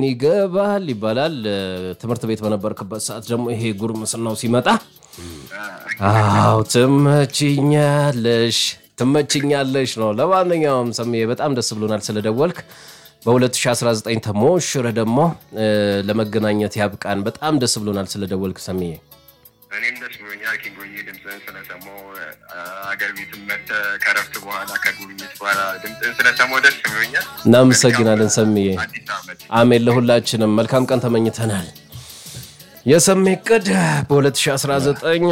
ይገባል ይባላል። ትምህርት ቤት በነበርክበት ሰዓት ደግሞ ይሄ ጉርምስናው ሲመጣ አዎ ትመችኛለሽ ትመችኛለሽ ነው። ለማንኛውም ሰምዬ በጣም ደስ ብሎናል ስለደወልክ። በ2019 ተሞሽረህ ደግሞ ለመገናኘት ያብቃን። በጣም ደስ ብሎናል ስለደወልክ ሰምዬ። እኔም ደስ ብሎኛል ኪንጎዬ ድምፅህን ስለሰማሁ አገር ቤትም መተህ ከረፍት በኋላ ከጉብኝት በኋላ ድምፅህን ስለሰማሁ ደስ ብሎኛል። እናመሰግናለን ሰምዬ። አዲስ ዓመት አሜን። ለሁላችንም መልካም ቀን ተመኝተናል። የሰሜ ቅድ በ2019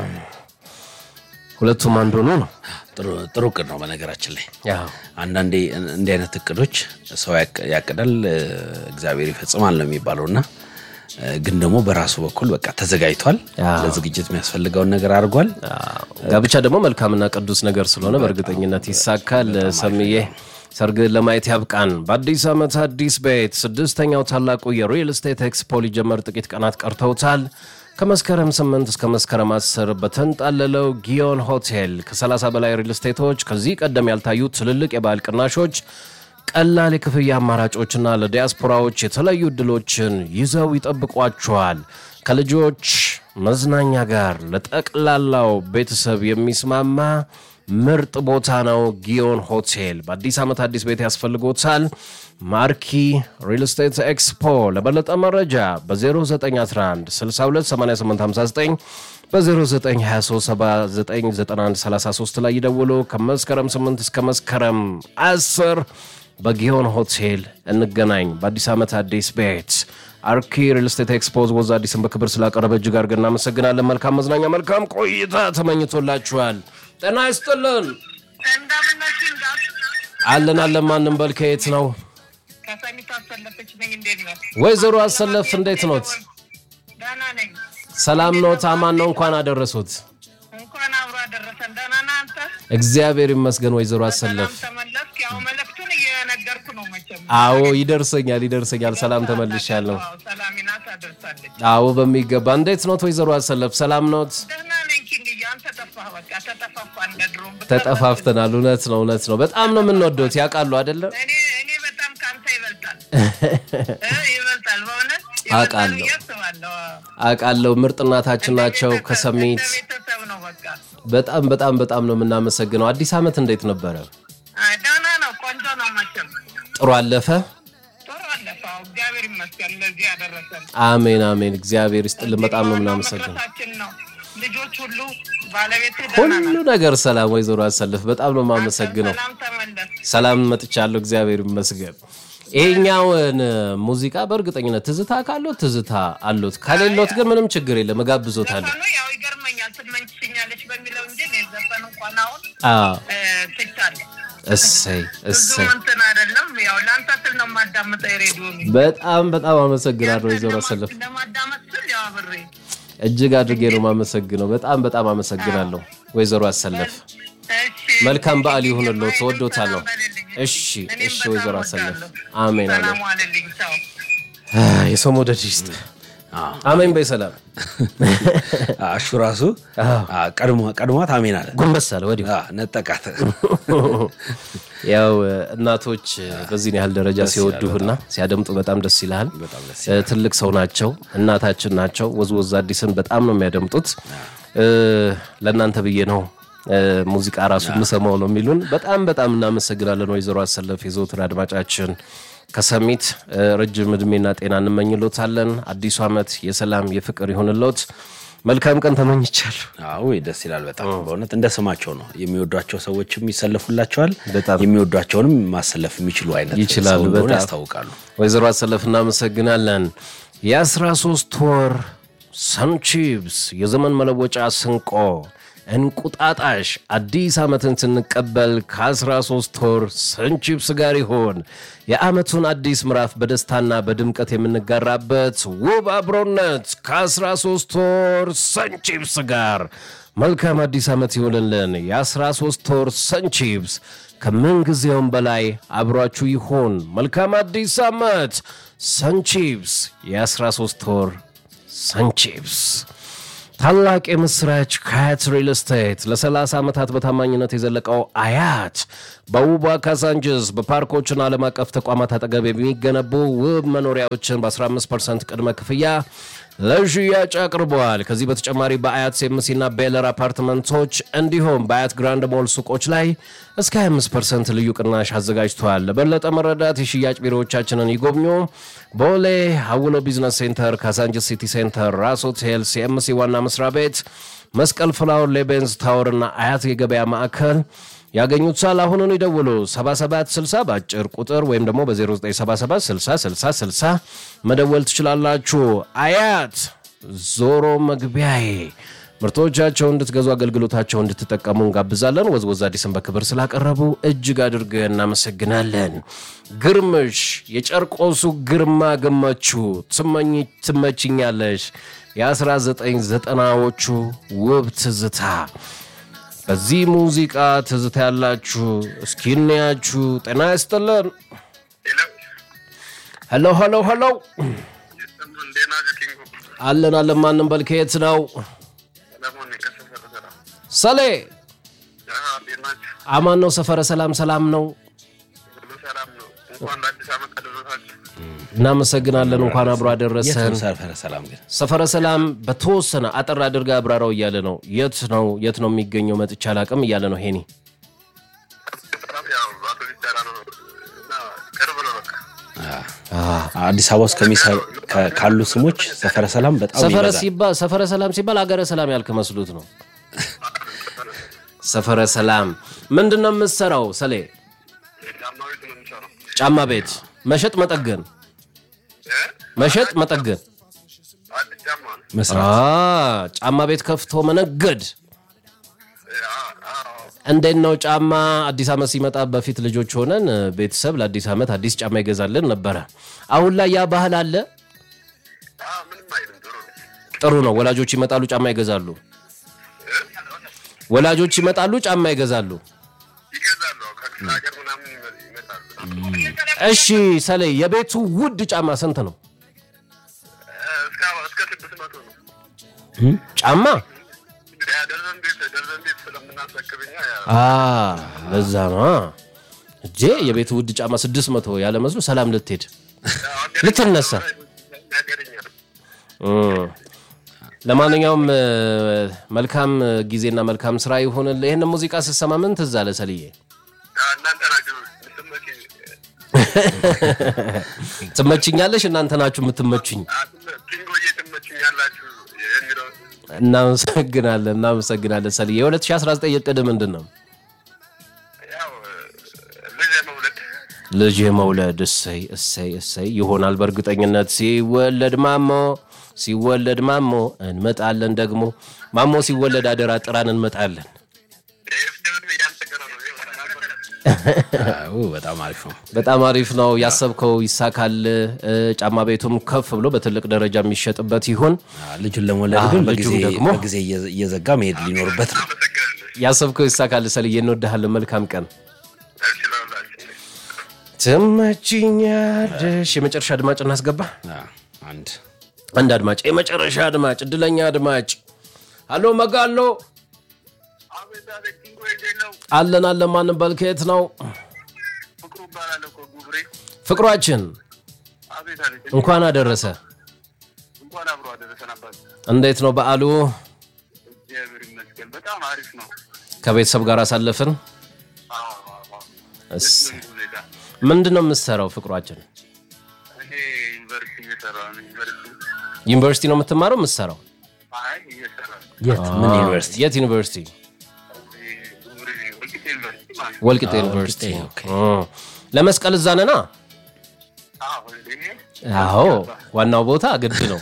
ሁለቱም አንድ ሆኖ ነው። ጥሩ ጥሩ እቅድ ነው። በነገራችን ላይ ያው አንዳንዴ እንዲህ አይነት እቅዶች ሰው ያቅ- ያቅዳል እግዚአብሔር ይፈጽማል ነው የሚባለው እና ግን ደግሞ በራሱ በኩል በቃ ተዘጋጅቷል። አዎ። ለዝግጅት የሚያስፈልገውን ነገር አድርጓል። ጋብቻ ደግሞ መልካምና ቅዱስ ነገር ስለሆነ በእርግጠኝነት ይሳካል። ሰምዬ ሰርግን ለማየት ያብቃን። በአዲስ ዓመት አዲስ ቤት ስድስተኛው ታላቁ የሪል ስቴት ኤክስፖ ሊጀመር ጥቂት ቀናት ቀርተውታል። ከመስከረም 8 እስከ መስከረም 10 በተንጣለለው ጊዮን ሆቴል ከ30 በላይ ሪል ስቴቶች ከዚህ ቀደም ያልታዩ ትልልቅ የበዓል ቅናሾች ቀላል የክፍያ አማራጮችና ለዲያስፖራዎች የተለያዩ እድሎችን ይዘው ይጠብቋቸዋል። ከልጆች መዝናኛ ጋር ለጠቅላላው ቤተሰብ የሚስማማ ምርጥ ቦታ ነው። ጊዮን ሆቴል በአዲስ ዓመት አዲስ ቤት ያስፈልጎታል። ማርኪ ሪል ስቴት ኤክስፖ ለበለጠ መረጃ በ0911 628859 በ0923799133 ላይ ይደውሉ። ከመስከረም 8 እስከ መስከረም 10 በጊዮን ሆቴል እንገናኝ። በአዲስ ዓመት አዲስ ቤት አርኪ ሪል ስቴት ኤክስፖዝ ወዝ አዲስን በክብር ስላቀረበ እጅግ አድርገን እናመሰግናለን። መልካም መዝናኛ፣ መልካም ቆይታ ተመኝቶላችኋል። ጤና ይስጥልን። እንደምነሽ እንዳት አለን አለን። ማንም በል ከየት ነው? ከሰሚት አሰለፈች ነኝ። እንዴት ነው? ወይዘሮ አሰለፍ እንዴት ኖት? ደህና ነኝ። ሰላም ኖት? አማን ነው? እንኳን አደረሱት። እንኳን አብሮ አደረሰን። ደህና ነህ አንተ? እግዚአብሔር ይመስገን ወይዘሮ አሰለፍ። ሰላም ተመለስክ? ያው መልእክቱን እየነገርኩ ነው መቼም። አዎ ይደርሰኛል ይደርሰኛል። ሰላም ተመልሻለሁ። አዎ፣ ሰላሚናት አደርሳለች። አዎ በሚገባ። እንዴት ኖት ወይዘሮ አሰለፍ? ሰላም ኖት? ደህና ነኝ ኪንግዬ። አንተ ጠፋህ። በቃ ተጠፋፋ እንደ ድሮ ተጠፋፍተናል። እውነት ነው እውነት ነው። በጣም ነው የምንወደውት ያውቃሉ አይደለም? እኔ እኔ በጣም ከአንተ ይበልጣል እ ይበልጣል በእውነት አውቃለሁ። ይበልጣል ብዬ አስባለሁ። አዎ። አውቃለሁ። ምርጥ እናታችን ናቸው ቤተሰብ- ከሰሚት። እንደ ቤተሰብ ነው በቃ። በጣም በጣም በጣም ነው የምናመሰግነው። አዲስ ዓመት እንዴት ነበረ? አይ፣ ደህና ነው። ቆንጆ ነው መቼም ጥሩ አለፈ? ጥሩ አለፈ። አዎ፣ እግዚአብሔር ይመስገን ለዚህ ያደረሰን። አሜን አሜን። እግዚአብሔር ይስጥልን። በጣም ነው የምናመሰግነው። መድረሳችን ነው። ልጆች ሁሉ ባለቤት ደህና ሁሉ ናት። ነገር ሰላም። ወይዘሮ አሰልፍ በጣም ነው የማመሰግነው። ሰላም ተመለስ። ሰላም መጥቻለሁ። እግዚአብሔር ይመስገን። ይሄኛውን ሙዚቃ በእርግጠኝነት ትዝታ ካሎት ትዝታ አሎት፣ ከሌሎት ግን ምንም ችግር የለም እጋብዞታለሁ። ዘፈኑ ያው ይገርመኛል ትመኝሽኛለች በሚለው እንጂ እኔ ዘፈን እንኳን አሁን አዎ እ፣ ትቻለሁ። እሰይ ብዙ እሰይ። እንትን አይደለም። ያው ለአንተ ስል ነው የማዳምጠው የሬዲዮ በጣም በጣም አመሰግናለሁ ወይዘሮ አሰልፍ። ለማዳመጥ ስል ያው አብሬ እጅግ አድርጌ ነው የማመሰግነው። በጣም በጣም አመሰግናለሁ ወይዘሮ አሰለፍ። እሺ። መልካም በዓል ይሁንልዎት። ሰላም ተወዶታለሁ። በልልኝ። እሺ እኔም እሺ በጣም ወይዘሮ አሰለፍ እወዳለሁ። አሜን አሜን። ሰላም ዋልልኝ። ቻው። የሰው መውደድ ይስጥ። አዎ። አሜን በይ ሰላም። አሹ ራሱ አዎ፣ ቀድሞ- ቀድሟት አሜን አለ ጎንበስ አለ ወዲሁ። አዎ፣ ነጠቃት። ያው እናቶች በዚህን ያህል ደረጃ ሲወዱህና ሲያደምጡ በጣም ደስ ይልሃል። በጣም ደስ እ፣ ትልቅ ሰው ናቸው፣ እናታችን ናቸው። ወዝወዝ አዲስን በጣም ነው የሚያደምጡት። እ፣ ለእናንተ ብዬ ነው እ፣ ሙዚቃ ራሱ የምሰማው ነው የሚሉን። በጣም በጣም እናመሰግናለን ወይዘሮ አሰለፍ የዘውትር አድማጫችን ከሰሚት እ፣ ረጅም እድሜና ጤና እንመኝሎታለን። አዲሱ ዓመት የሰላም የፍቅር ይሁንሎት። መልካም ቀን ተመኝቻለሁ። አዎ ደስ ይላል በጣም በእውነት እንደ ስማቸው ነው። የሚወዷቸው ሰዎችም ይሰለፉላቸዋል። በጣም የሚወዷቸውንም ማሰለፍ የሚችሉ አይነት ይችላሉ፣ ሰው እንደሆነ በጣም። ያስታውቃሉ። ወይዘሮ አሰለፍ እናመሰግናለን። የ13 ወር ሰንቺፕስ የዘመን መለወጫ ስንቆ እንቁጣጣሽ አዲስ ዓመትን ስንቀበል ከ13 ወር ሰንቺፕስ ጋር ይሆን የዓመቱን አዲስ ምዕራፍ በደስታና በድምቀት የምንጋራበት ውብ አብሮነት ከ13 ወር ሰንቺፕስ ጋር መልካም አዲስ ዓመት ይሆንልን። የ13 ወር ሰንቺፕስ ከምንጊዜውም በላይ አብሯችሁ ይሆን። መልካም አዲስ ዓመት። ሰንቺፕስ የ13 ወር ሰንቺፕስ ታላቅ የምስራች ከአያት ሪል ስቴት ለ30 ዓመታት በታማኝነት የዘለቀው አያት በውቧ ካዛንጅስ በፓርኮችና ዓለም አቀፍ ተቋማት አጠገብ የሚገነቡ ውብ መኖሪያዎችን በ15 ፐርሰንት ቅድመ ክፍያ ለሽያጭ አቅርበዋል። ከዚህ በተጨማሪ በአያት ሴምሲና ቤለር አፓርትመንቶች እንዲሁም በአያት ግራንድ ሞል ሱቆች ላይ እስከ 25 ፐርሰንት ልዩ ቅናሽ አዘጋጅተዋል። ለበለጠ መረዳት የሽያጭ ቢሮዎቻችንን ይጎብኙ። ቦሌ ሀውሎ ቢዝነስ ሴንተር፣ ካዛንጅስ ሲቲ ሴንተር፣ ራስ ሆቴል፣ ሲኤምሲ ዋና መስሪያ ቤት፣ መስቀል ፍላወር፣ ሌቤንዝ ታወር እና አያት የገበያ ማዕከል ያገኙታል። አሁኑን ይደውሉ 7760 በአጭር ቁጥር ወይም ደግሞ በ0977 60 60 60 መደወል ትችላላችሁ። አያት ዞሮ መግቢያዬ ምርቶቻቸው እንድትገዙ አገልግሎታቸው እንድትጠቀሙ እንጋብዛለን። ወዝወዝ አዲስን በክብር ስላቀረቡ እጅግ አድርገን እናመሰግናለን። ግርምሽ የጨርቆሱ ግርማ ገመቹ ትመኝ ትመችኛለሽ የ1990ዎቹ ውብ ትዝታ በዚህ ሙዚቃ ትዝታ ያላችሁ እስኪ እንያችሁ። ጤና ይስጥልን። ሄሎ ሄሎ ሄሎ እንዴት ናችሁ? ኪንጎ አለን አለን። ማንም በል ከየት ነው? ሰለሞን ነኝ ከሰፈረ ሰላም። ሰሌ አዎ፣ እንዴት ናችሁ? አማን ነው። ሰፈረ ሰላም ሰላም ነው። ሁሉ ሰላም ነው። እንኳን ለአዲስ ዓመት አደረሳችሁ። እናመሰግናለን። እንኳን አብሮ የት አደረሰን። ነው ሰፈረ ሰላም ግን? ሰፈረ ሰላም በተወሰነ አጠር አድርጋ አብራራው እያለ ነው። የት ነው የት ነው የሚገኘው? መጥቻ አላቅም እያለ ነው ሄኒ ሰላም ያው አቶ ቢቻላ ነው እና ቅርብ ነው በቃ አዲስ አበባ ውስጥ ከሚሰ- ከ- ካሉ ስሞች ሰፈረ ሰላም በጣም ሰፈረ ይበዛል። ሲባል ሰፈረ ሰላም ሲባል አገረ ሰላም ያልክ መስሉት ነው። ሰፈረ ሰላም ምንድን ነው የምትሰራው? ሰሌ ጫማ ቤት ነው የሚሰራው። ጫማ ቤት መሸጥ መጠገን እ? መሸጥ መጠገን አዲስ ጫማ ነው። መስራት አ ጫማ ቤት ከፍቶ መነገድ እ፣ አዎ፣ አዎ። እንዴት ነው ጫማ አዲስ ዓመት ሲመጣ በፊት ልጆች ሆነን እ፣ ቤተሰብ ለአዲስ ዓመት አዲስ ጫማ ይገዛልን ነበረ አሁን ላይ ያ ባህል አለ አዎ፣ ምንም አይልም። ጥሩ ነው። ጥሩ ነው ወላጆች ይመጣሉ ጫማ ይገዛሉ እ? ወላጆች ይመጣሉ ጫማ ይገዛሉ ይገዛሉ። አዎ፣ ከክፍለ ሀገር ምናምን ይመ- ይመጣሉ። እሺ ሰሌ የቤቱ ውድ ጫማ ስንት ነው እ፣ እስከ እስከ ስድስት መቶ ነው። ጫማ ያ ደርዘን ቤት ደርዘን ቤት ስለምናስረክብኛ ያ አ ለዛ ነው እጄ የቤቱ ውድ ጫማ ስድስት መቶ ያለ መስሎ ሰላም ልትሄድ ልትነሳ ያገረኛል። እም። ለማንኛውም እ፣ መልካም ጊዜና መልካም ስራ ይሁንል። ይህን ሙዚቃ ስትሰማ ምን ትዝ አለ ሰልዬ? እናንተ ናችሁ ስመች ትመችኛለሽ፣ እናንተ ናችሁ የምትመቹኝ። ኪንጎዬ ትመችኛላችሁ የሚለው እናመሰግናለን፣ እናመሰግናለን ሰልዬ። የ2019 እቅድ ምንድን ነው? ያው ልጅ መውለድ ልጅ የመውለድ እሰይ እሰይ እሰይ ይሆናል በእርግጠኝነት። ሲወለድ ማሞ ሲወለድ ማሞ እንመጣለን። ደግሞ ማሞ ሲወለድ አደራ ጥራን እንመጣለን። ኤፍትብን እያንጠቀረ ነው አዎ፣ በጣም አሪፍ ነው። በጣም አሪፍ ነው። ያሰብከው ይሳካል። እ፣ ጫማ ቤቱም ከፍ ብሎ በትልቅ ደረጃ የሚሸጥበት ይሁን። አዎ፣ ልጁን ለመውለድ አዎ፣ ግን ልጁም በጊዜ ደግሞ በጊዜ እየ- እየዘጋ መሄድ ሊኖርበት ነው። አመሰግናለሁ ያሰብከው ይሳካል። ሰልዬ እንወድሃለን። መልካም ቀን። እችላለሁ ትመችኛለሽ። የመጨረሻ አድማጭ እናስገባ። አዎ፣ አንድ አንድ አድማጭ፣ የመጨረሻ አድማጭ፣ እድለኛ አድማጭ። አሎ መጋሎ አቤት አቤት ኪንጎ የሌለው አለን አለን። ማንም በልከት ነው ፍቅሩ እባላለሁ እኮ ጉብሬ ፍቅሯችን አቤት አቤት እንኳን አደረሰ። እንኳን አብሮ አደረሰን አባት እንዴት ነው በዓሉ? እግዚአብሔር ይመስገን በጣም አሪፍ ነው ከቤተሰብ ጋር አሳለፍን። አዎ አዎ አዎ እስ- ደስ የሚል ሁኔታ ምንድን ነው የምትሰራው ፍቅሯችን? እኔ ዩኒቨርሲቲ እየሰራ ነው ዩኒቨርሲቲ ዩኒቨርሲቲ ነው የምትማረው የምትሰራው? አይ እየሰራ ነው የት ምን አ፣ ዩኒቨርሲቲ? የት ዩኒቨርሲቲ? ጉብሬ ወልቂጤ ዩኒቨርሲቲ ማለት ነው ወልቂጤ አ፣ ዩኒቨርሲቲ። ወልቂጤ፣ ኦኬ። አ፣ ለመስቀል እዛ ነና? አዎ እንዴ አዎ፣ ዋናው ቦታ ግድ ነው።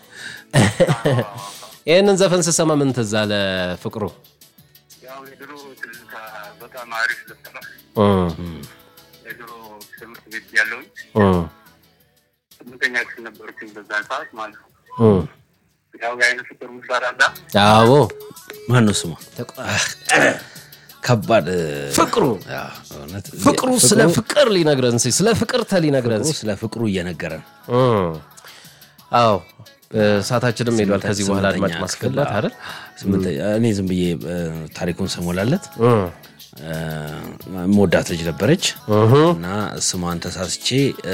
ይህንን ዘፈን ስሰማ ምን ትዝ አለ ፍቅሩ? ያው የድሮ ትዝታ በጣም አሪፍ ልብስ ነው እ፣ የድሮ ትምህርት ቤት ያለውኝ እ፣ ስምንተኛ ክፍል ነበርኩኝ በዛን ሰዓት ማለት ነው እ። ያው የአይነ ፍቅር ሙሳራዳ አዎ ማን ነው ስሟ? ከባድ እ፣ ፍቅሩ አዎ፣ እውነት ፍቅሩ ስለ ፍቅር ሊነግረን ሲ ስለ ፍቅርተ ሊነግረን ፍቅሩ ሲ ስለ ፍቅሩ እየነገረን እ። አዎ እ፣ ሰዓታችንም ሄዷል። ከዚህ በኋላ አድማጭ ስምንተኛ ማስገባት ክፍል፣ አይደል? ስምንተኛ እኔ ዝም ብዬ እ፣ ታሪኩን ስሞላለት እ፣ እ፣ መወዳት ልጅ ነበረች እና ስሟን ተሳስቼ እ፣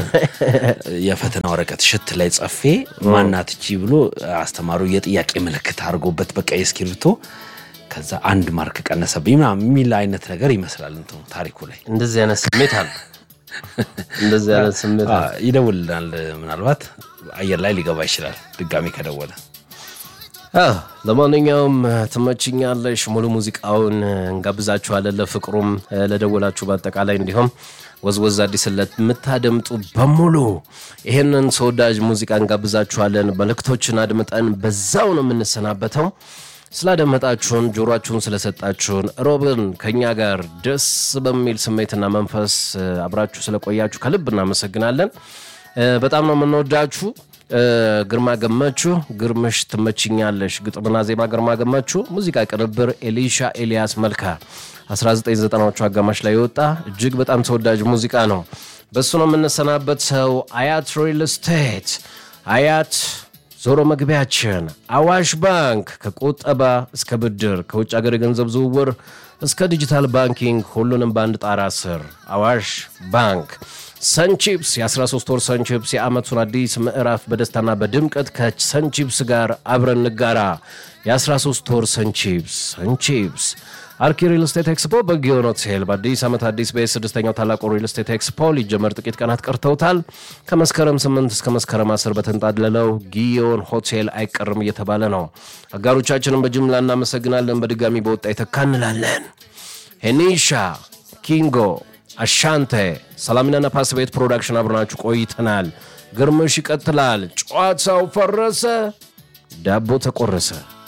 የፈተና ወረቀት ሽት ላይ ጸፌ ማናት እቺ ብሎ አስተማሪው የጥያቄ ምልክት አድርጎበት በቃ የእስክሪብቶ ከዛ አንድ ማርክ ቀነሰብኝ ምናምን የሚል አይነት ነገር ይመስላል እንትኑ ታሪኩ ላይ እንደዚህ አይነት ስሜት አለ። እንደዚህ አይነት ስሜት አ፣ ይደውልናል። ምናልባት አየር ላይ ሊገባ ይችላል ድጋሚ ከደወለ አዎ፣ ለማንኛውም ትመችኛለሽ ሙሉ ሙዚቃውን እንጋብዛችኋለን። ለፍቅሩም ለደወላችሁ በአጠቃላይ እንዲሁም ወዝወዝ አዲስ ለምታደምጡ በሙሉ ይህንን ተወዳጅ ሙዚቃ እንጋብዛችኋለን። መልእክቶችን አድምጠን በዛው ነው የምንሰናበተው። ስላደመጣችሁን፣ ጆሯችሁን ስለሰጣችሁን፣ ሮብን ከእኛ ጋር ደስ በሚል ስሜትና መንፈስ አብራችሁ ስለቆያችሁ ከልብ እናመሰግናለን። በጣም ነው የምንወዳችሁ። ግርማ ገመቹ ግርምሽ ትመችኛለሽ፣ ግጥምና ዜማ ግርማ ገመቹ፣ ሙዚቃ ቅንብር ኤሊሻ ኤልያስ መልካ 1990ዎቹ አጋማሽ ላይ የወጣ እጅግ በጣም ተወዳጅ ሙዚቃ ነው። በእሱ ነው የምንሰናበት ሰው አያት ሪል ስቴት አያት ዞሮ መግቢያችን አዋሽ ባንክ ከቁጠባ እስከ ብድር ከውጭ ሀገር የገንዘብ ዝውውር እስከ ዲጂታል ባንኪንግ ሁሉንም በአንድ ጣራ ስር አዋሽ ባንክ ሰንቺፕስ የ13 ወር ሰንቺፕስ የዓመቱን አዲስ ምዕራፍ በደስታና በድምቀት ከሰንቺፕስ ጋር አብረን ንጋራ። የ13 ወር ሰንቺፕስ ሰንቺፕስ አርኪ ሪል ስቴት ኤክስፖ በጊዮን ሆቴል በአዲስ ዓመት አዲስ ቤት ስድስተኛው ታላቁ ሪል ስቴት ኤክስፖ ሊጀመር ጥቂት ቀናት ቀርተውታል። ከመስከረም 8 እስከ መስከረም 10 በተንጣለለው ጊዮን ሆቴል አይቀርም እየተባለ ነው። አጋሮቻችንን በጅምላ እናመሰግናለን። በድጋሚ በወጣ ይተካ እንላለን። ሄኒሻ ኪንጎ አሻንቴ ሰላሚና ነፋስ ቤት ፕሮዳክሽን አብረናችሁ ቆይተናል። ግርምሽ ይቀጥላል። ጨዋታው ፈረሰ፣ ዳቦ ተቆረሰ።